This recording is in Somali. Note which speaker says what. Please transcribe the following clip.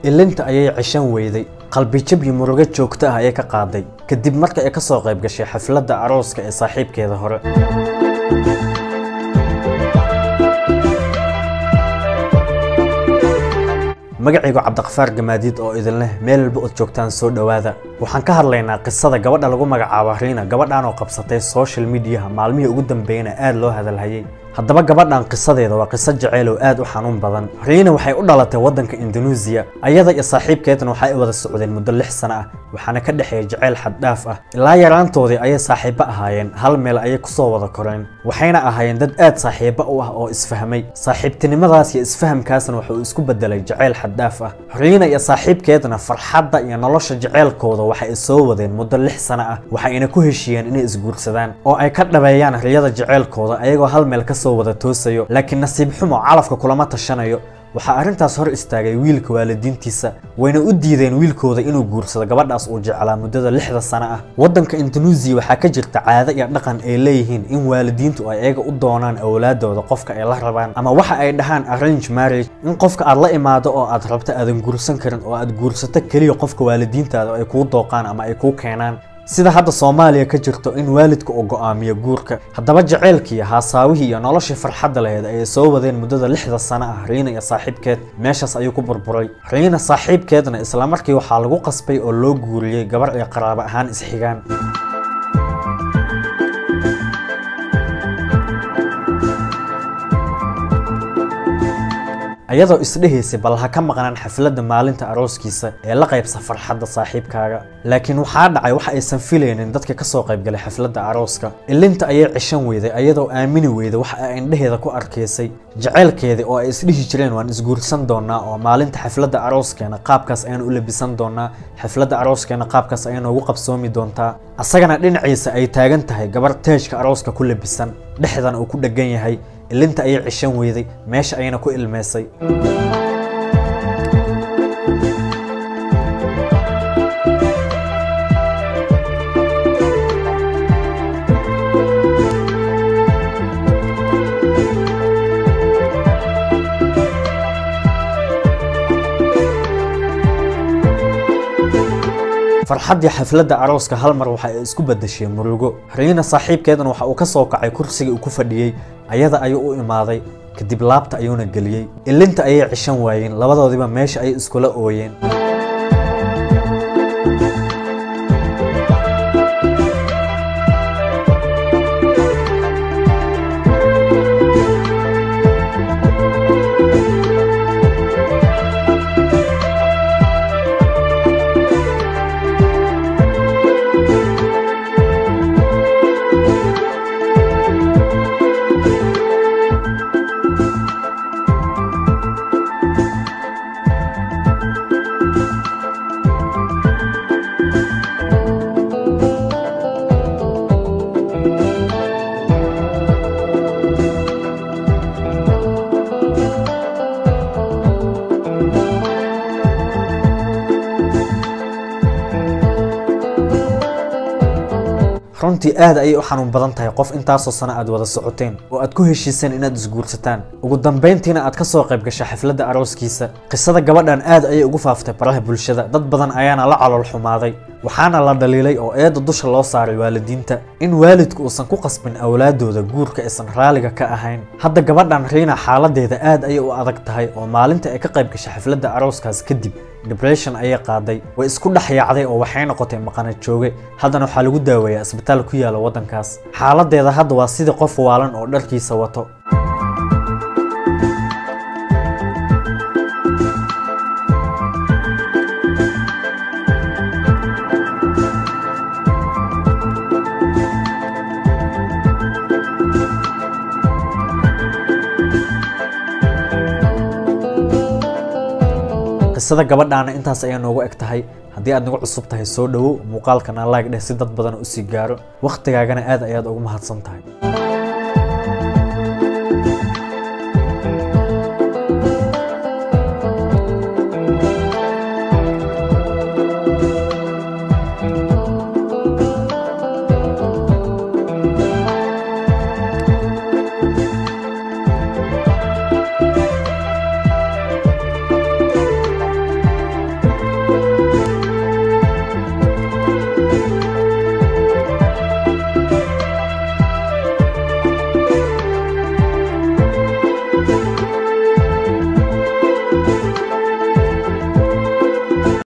Speaker 1: ilinta ayay ceshan weyday qalbijab iyo murugo joogto ah ayay ka qaaday kadib marka ay ka soo qayb gashay xafladda arooska ee saaxiibkeeda hore magacaygu cabdiqafaar gamaadiid oo idin leh meel walba ood joogtaan soo dhowaada waxaan ka hadlaynaa qisada gabadha lagu magacaabo riina gabadhan oo qabsatay social mediaha maalmihii ugu dambeeyana aad loo hadalhayay haddaba gabadhan qisadeeda waa qiso jaceyl oo aad u xanuun badan riina waxay u dhalatay waddanka indonesia ayada iyo saaxiibkeedna waxay wada socdeen muddo lix sano ah waxaana ka dhexeeya jaceyl xaddhaaf ah ilaa yaraantoodii ayay saaxiibo ahaayeen hal meel ayay kusoo wada koreen waxayna ahaayeen dad aad saaxiibo u ah oo isfahmay saaxiibtinimadaas iyo isfahamkaasna wuxuu isku bedelay jaceyl xaddhaaf ah riina iyo saaxiibkeedna farxadda iyo nolosha jaceylkooda waxay soo wadeen muddo lix sano ah waxayna ku heshiiyeen inay isguursadaan oo ay ka dhabeeyaan riyada jaceylkooda ayagoo hal meel kasoo wada toosayo laakiin nasiib xumo calafka kulama tashanayo waxaa arrintaas hor istaagay wiilka waalidiintiisa wayna u diideen wiilkooda inuu guursado gabadhaas uu jeclaa muddada lixda sano ah waddanka indonesia waxaa ka jirta caado iyo dhaqan ay leeyihiin in waalidiintu ay ayaga u doonaan awlaadooda qofka ay la rabaan ama waxa ay dhahaan arrange marriage in qofka aad la imaado oo aad rabto aadan guursan karin oo aad guursato keliya qofka waalidiintaada ay kuu dooqaan ama ay kuu keenaan sida hadda soomaaliya ka jirto in waalidka uu go'aamiyo guurka haddaba jaceylkii haasaawihii iyo noloshii farxadda laheyd ayay soo wadeen muddada lixda sano ah riina iyo saaxiibkeed meeshaas ayuu ku burburay riina saaxiibkeedna islamarkii waxaa lagu qasbay oo loo guuriyey gabar ay qaraabo ahaan isxigaan ayadoo isdhehaysay bal ha ka maqnaan xafladda maalinta arooskiisa ee la qaybsa farxadda saaxiibkaaga laakiin waxaa dhacay waxa aysan filaynin dadka ka soo qaybgalay xafladda arooska ilinta ayay ceshan weyday ayadoo aamini weyday waxa ay indhaheeda ku arkaysay jaceylkeedii oo ay isdhihi jireen waan isguursan doonaa oo maalinta xafladda arooskeena qaabkaas ayaan u labisan doonaa xafladda arooskeena qaabkaas ayay noogu qabsoomi doontaa asagana dhinaciisa ay taagan tahay gabar teejka arooska ku labisan dhexdana uu ku dheggan yahay ilinta ayay cishan weyday meesha ayayna ku ilmeysay farxaddii xafladda arooska hal mar waxa ay isku beddeshay murugo riina saaxiibkeedna waxa uu ka soo kacay kursigii uu ku fadhiyey ayada ayuu u imaaday kadib laabta ayuuna geliyey ilinta ayay cishan waayeen labadoodiba meesha ayay iskula ooyeen runtii aad ayay u xanuun badan tahay qof intaasoo sano aad wada socoteen oo aad ku heshiiseen inaad isguursataan ugu dambayntiina aad ka soo qayb gashay xafladda arooskiisa qisada gabadhan aad ayay ugu faaftay baraha bulshada dad badan ayaana la calool xumaaday waxaana la dhaliilay oo eedda dusha loo saaray waalidiinta in waalidku uusan ku qasbin awlaadooda guurka aysan raaliga ka ahayn hadda gabadhan riina xaaladeeda aad ayay u adag tahay oo maalinta ay ka qayb gashay xafladda arooskaas kadib depression ayay qaaday way isku dhex yaacday oo waxay noqotay maqana jooge haddana waxaa lagu daaweeyaa isbitaal ku yaala waddankaas xaaladeeda hadda waa sidii qof waalan oo dharkiisa wato qisada gabadhaana intaas ayaa noogu eg tahay haddii aad nagu cusub tahay soo dhowow muuqaalkana like dheh si dad badan u sii gaaro wakhtigaagana aad ayaad ugu mahadsan tahay